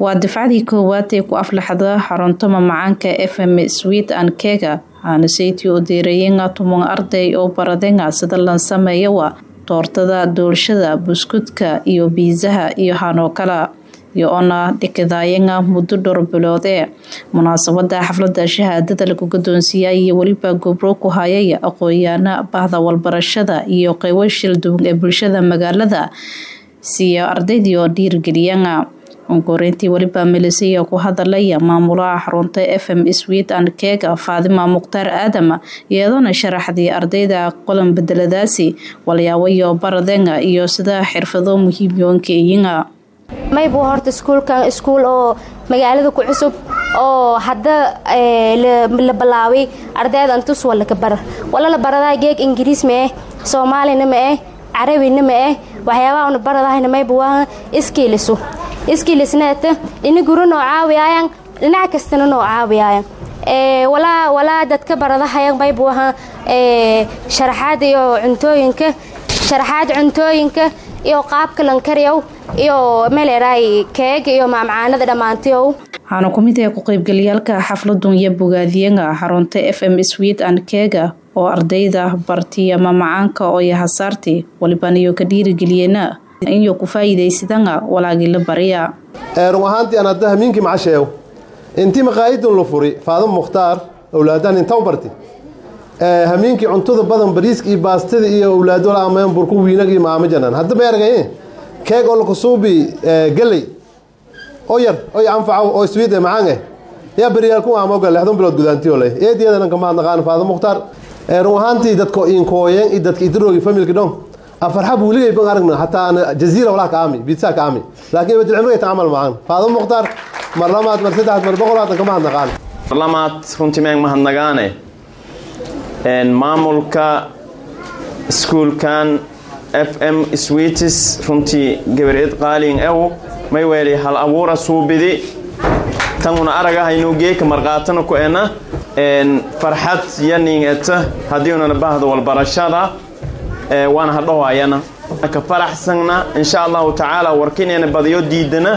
waa difcadii koowaad ee ku aflaxda xarunta mamacaanka fm swit an kega waxaana saytii u diirayenga tuman arday oo baradenga sida lan sameeyawa doortada doolshada buskudka iyo biisaha iyo hanoo kala iyo oona dhikidaayenga muddo dhowr bilood ee munaasabada xaflada shahaadada lagu gadoonsiiyay iyo weliba gobro ku hayay aqoon-yaana bahda walbarashada iyo qeybo shilduwan ee bulshada magaalada siiya ardaydii oo dhiirgeliyana onkoreyntii weliba milisaya ku hadalaya maamulaha xarunta fm swit an kega faadima mukhtaar aadam iyadoona sharaxdii ardayda qolan bedeladaasi walyaawayo baradenga iyo sida xirfado muhiimyoonka iyinga maybu horta iskuulkan iskuul oo magaalada ku cusub oo hadda la bilaabay ardayda antus walaka bara wala la baradaa geeg ingiriis ma eh soomaalina ma eh carabina ma eh waxyaabaha una baradahayna maybu waa iskiilisu iskiilisneeta dhina guro noo caawiyaayan dhinac kastana noo caawiyaayan walaa walaa dadka baradahayan maybu ahaa sharaxaad iyo cuntooyinka sharaxaad cuntooyinka iyo qaabka lankariyow iyo meleeraay keeg iyo maamcaanada dhammaantiyow waxaana ku mid ah ku-qaybgalayaalka xafladun iyo bogaadiyaga xarunta f m swit an kega oo ardayda bartiya mamacaanka oo yahasaarti waliban iyo ka dhiirigeliyeena inyo ku faa'iidaysadanga walaagii la bariya run ahaantii aan hadda hamiinkii macasheew intii maqaayidun la furi faadimo mukhtaar awlaadaan inta u barti hamiinkii cuntada badan bariiska iyo baastada iyo awlaado la ameen burku wiinag iyo maama janan hadda ma argay keeg oo lakusuubi galey oo yar oo anfaco oo swiid macaan eh yaa beriyaal ku aamo gal lixdan bilood gudaantiyo leh eediyada ka mahad naqaan faadimo mukhtaar run ahaantii dadka inkooyeen iyo dadka idiroogi familka dhon afarxab weligay ban aragna hataa ana jaziira walaa ka aami biitsa ka aami laakiin badil cimriga tacamal macaan faadimo mukhtaar mar lamaad mar saddexaad mar boqolaad ka mahad naqaan mar lamaad runtii meeg mahadnagaane maamulka iskuulkan f m switis runtii gabareed qaaliin ew may weeli hal abuura suubidi tanguna aragahaynuu geeka marqaatana ku ena farxad yaning eta haddiiunana bahda walbarashada waana hadhahoayana ka faraxsanna insha allahu tacaala warkineena badiyo diidana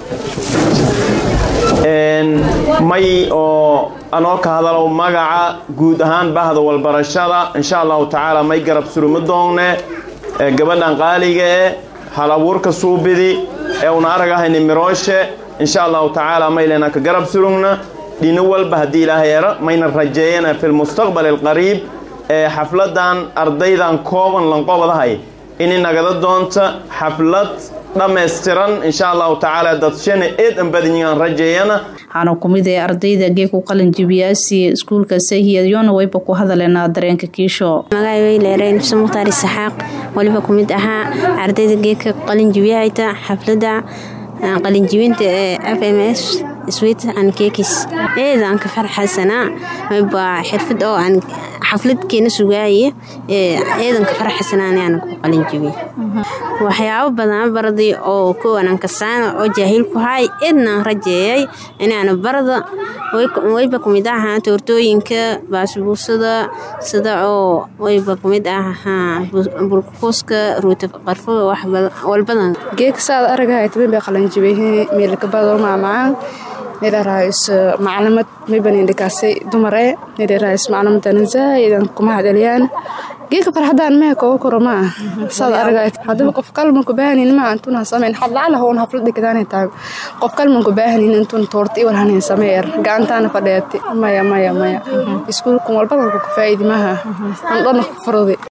may oo anoo ka hadalow magaca guud ahaan bahda walbarashada insha allahu tacaala may garab suruma doongne gabadhan qaaliga e hal abuurka suubidi ee una aragahayni mirooshe insha allahu tacaala maylena ka garab surugna dhino walba haddii ilaahay era mayna rajeeyana fi lmustaqbal alqariib ee xafladan ardaydan kooban lanqobadahay ini nagada doonta xaflad dhammaystiran insha allahu tacaala dadshana eed an badanyaan rajeeyana waxaana ku mid ee ardayda geeku qalinjibiyaasi iskuulka sahiyadyoona wayba ku hadaleena dareenka kiisho magaay weyleereen nufse mukhtaar isaxaaq waliba ku mid ahaa ardayda geedka qalinjibiyahayta xafladda qalinjibinta ee f m s swit an kekis eedaan ka farxaysanaa wayba xirfad oo aan xafladkeena sugaaye eedan ka farxaysanaanaan ku qalinjibiy waxyaabo badan baraday oo kowanan kasaana oo jaahil ku haay eednaan rajeeyay inaana barada wayba kumid ahaa toortooyinka baasbuusada sida oo wayba kumid ahaa burkuuska ruuta qarfo walbadan geeka saad aragahay tabin bay qalanjibeyhe meelkabado maamacaan nidharaayis maclamad maybanindhikaasay dumare nidharaayis maclamadanan zaa'idan kuma hadaliyaan geeka farxadaan mehe kooga koro maa saad aragay haddaba qof kalmanku baahanin maa antuna samayn hadlacala hoon haflad dhikadaanay tahay qof kalmanku baahanin intun toorta iwal hanin sameeyar gacantaana fadheeti maya maya maya iskuulkan walbadanku ku faa'idi maha an dhana ku farodi